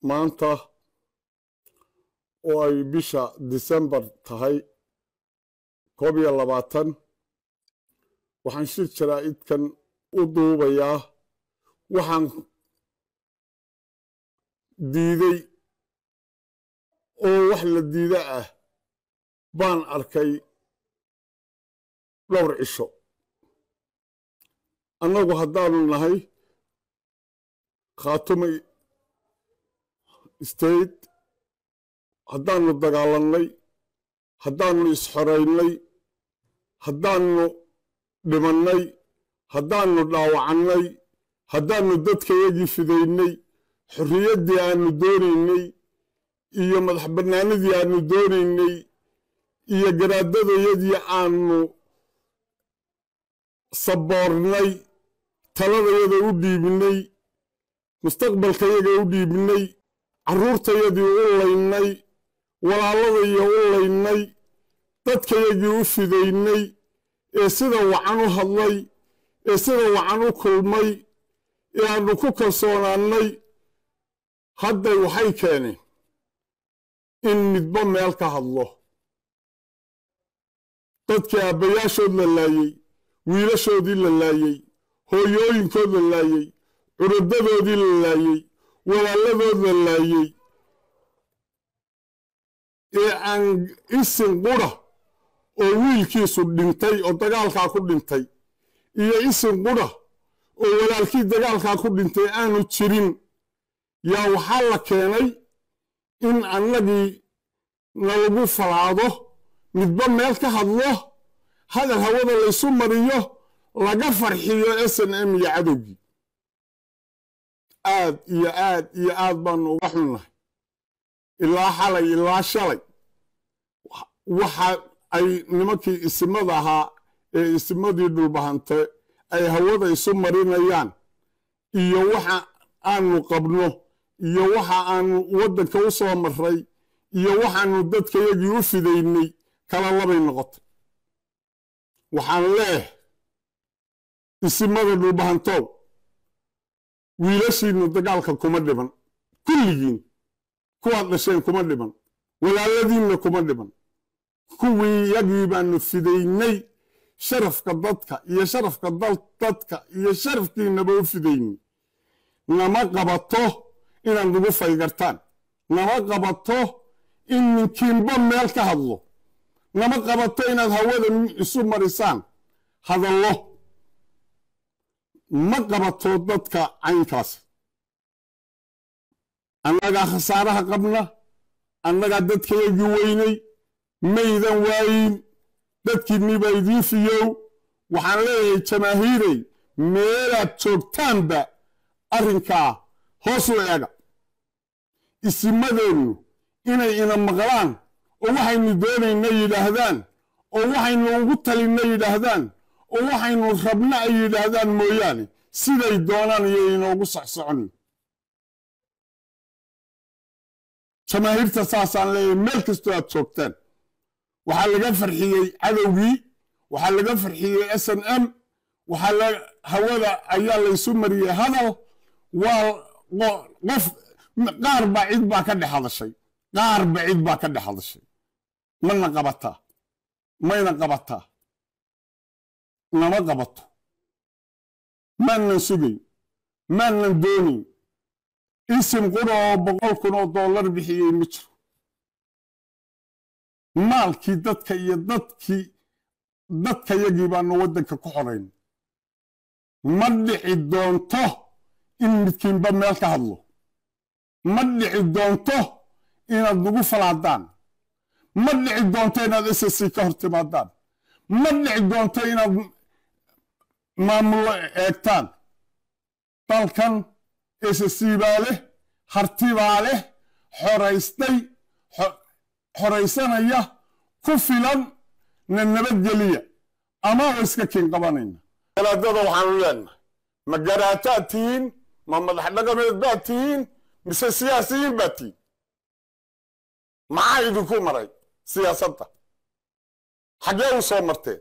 maanta oo ay bisha disembar tahay koob iyo labaatan waxaan shir jaraa'idkan u duubayaa waxaan diiday oo wax la diida ah baan arkay dhowr cisho annagu haddaanu nahay khaatuma state haddaannu dagaalannay haddaannu isxoraynay haddaannu dhimannay haddaannu dhaawacannay haddaannu dadkayagii fidaynay xorriyaddii aannu doonaynay iyo madax bannaanadii aannu doonaynay iyo garaadadayadii aannu saboornay taladayada u dhiibinay mustaqbalkayaga u dhiibinay carruurtayadii u laynay walaaladaiyo u laynay dadkayagii u fidaynay ee sida wacan u hadlay ee sida wacan u kulmay ee aannu ku kalsoonaannay hadday waxay keeneen in midba meel ka hadlo dadkii aabbayaashood la laayey wiilashoodii la laayey hooyooyinkood la laayey curudadoodii la laayey walaaladood la laayey ee aan isin qura oo wiilkiisu dhintay oo dagaalkaa ku dhintay iyo isin qura oo walaalkii dagaalkaa ku dhintay aanu jirin yaa waxaa la keenay in annagii nalagu falaado midba meel ka hadlo hadal hawada laysu mariyo laga farxiyo s n m iyo cadowgii aad iyo aad iyo aad baanu uga xunnahay ilaa xalay ilaa shalay waxa ay nimankii isimada ahaa ee isimadii dhulbahante ay hawada isu marinayaan iyo waxa aanu qabno iyo waxa aanu waddanka u soo marray iyo waxaanu dadkayagii u fidaynay kala labay noqotay waxaan leeh isimada dhulbahantow wiilashiinnu dagaalka kuma dhiban kulligiin kuwaad dhasheen kuma dhiban walaaladiinna kuma dhiban kuwii yagii baanu fidaynay sharafka dadka iyo sharafka dadka iyo sharafkiinnaba u fidaynay nama qabato inaad nagu faygartaan nama qabato in ninkiinba meel ka hadlo nama qabato inaad hawada isu marisaan hadallo ma qabato dadka caynkaas annagaa khasaaraha qabna annagaa dadkayagii weynay maydan waayin dadkiinniba idiin fiyow waxaan leeyahay jamaahiirey meelaad joogtaanba arrinkaa hoos u eega isimadeennu inay ina maqlaan oo waxaynu doonayna yidhaahdaan oo waxaynu ugu talinna yidhaahdaan oo waxaynu rabna ay yidhaahdaan mooyaane siday doonaan iyo inoogu socsocon jamaahiirta saasaan leeyahay meel kastoo aad joogtaan waxaa laga farxiyey cadowgii waxaa laga farxiyey s n m waxaa hawada ayaa laysu mariyey hadal waa qof qaar baa cid baa ka dhex hadashay qaar ba cid baa ka dhex hadashay mana qabataa mayna qabataa nama qabato maanan sugayn maanan doonayn isim qura oo boqol kun oo dollar bixiyey ma jiro maalkii dadka iyo dadkii dadkayagii baanu waddanka ku xorayn ma dhici doonto in midkiinba meel ka hadlo ma dhici doonto inaad nagu falaadaan ma dhici doonto inaad ssc ka hor timaadaan ma dhici doonto inaad maamullo eegtaan dalkan ssc baa leh harti baa leh xoraystay xoraysanaya ku filan na nabadgeliya ama wa iska kiin qabanayna galaadada waxaanu leenahay ma garaataad tihiin ma madax dhaqameed baad tihiin mise siyaasiyiin baad tihiin maxaa idinku maray siyaasadda xaggee u soo marteen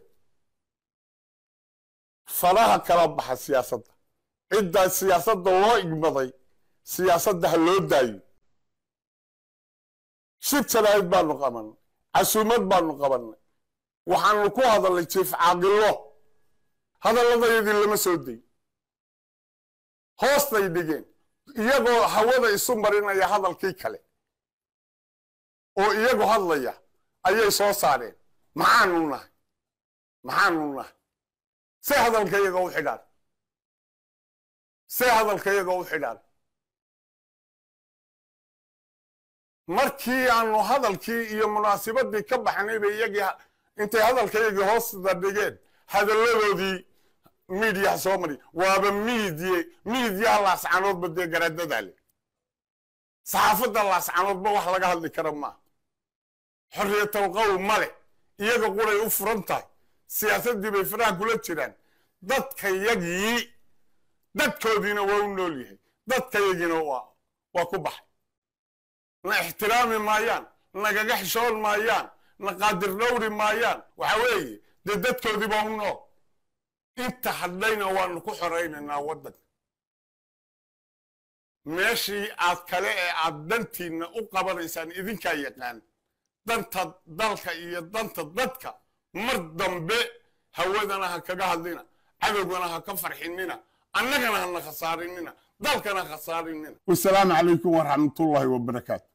faraha kala baxa siyaasadda ciddaa siyaasadda loo igmaday siyaasadda ha loo daayo shir jaraa'id baanu qabannay casuumad baanu qabannay waxaanu ku hadalnay jiif caaqilo hadalladayadii lama soo day hoostay dhigeen iyagoo hawada isu marinaya hadalkii kale oo iyagu hadlaya ayay soo saareen maxaanu nahay maxaanu nahay see hadalka iyaga u xidhaan see hadalka iyaga u xidhaan markii aanu hadalkii iyo munaasibadii ka baxnay bay iyagii intay hadalkayagii hoosta dhigeen hadalladoodii miidiyaha soo mari waaba miidye miidyaha laascanoodba dee garaadadaa le saxaafadda laascanoodba wax laga hadli kara maaha xorriyatalqowl ma leh iyaga quray u furan tahay siyaasaddii bay faraha kula jiraan dadkayagii dadkoodiina waa u nool yahay dadkayagiina waa ku baxay na ixtiraami maayaan nagaga xishoon maayaan na qaadir dhowri maayaan waxa weeye dee dadkoodii baa u nool inta hadhayna waanu ku xoraynaynaa waddanka meeshii aad kale ee aad dantiinna u qabanaysaan idinkaa yaqaan danta dalka iyo danta dadka mar dambe hawadana ha kaga hadlina cadowgana ha ka farxinina annagana hana khasaarinina dalkana khasaarinina wasalaamu calaykum waraxmatullaahi wabarakaatu